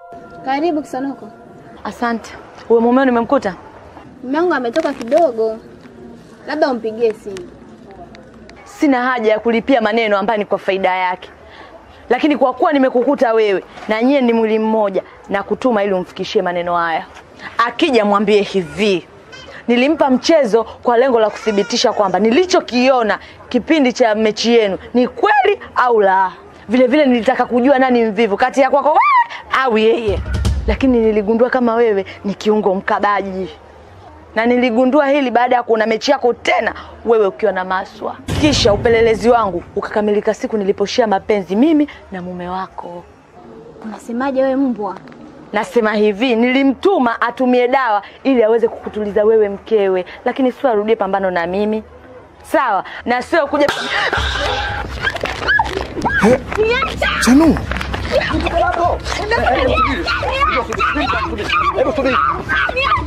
Karibu Kisanoko. Asante. Huyo mumeo nimemkuta? Mume wangu ametoka kidogo, labda umpigie simu. Sina haja ya kulipia maneno ambayo ni kwa faida yake, lakini kwa kuwa nimekukuta wewe na nyie ni mwili mmoja, na kutuma ili umfikishie maneno haya. Akija mwambie hivi, nilimpa mchezo kwa lengo la kuthibitisha kwamba nilichokiona kipindi cha mechi yenu ni kweli au la. Vile vile nilitaka kujua nani mvivu kati ya kwako wewe au yeye, lakini niligundua kama wewe ni kiungo mkabaji na niligundua hili baada ya kuona mechi yako tena wewe ukiwa na Maswa. Kisha upelelezi wangu ukakamilika siku niliposhia mapenzi mimi na mume wako. Unasemaje wewe mbwa? Nasema hivi, nilimtuma atumie dawa ili aweze kukutuliza wewe mkewe, lakini sio arudie pambano na mimi, sawa? Na sio kuja Chanu, Hebu subiri.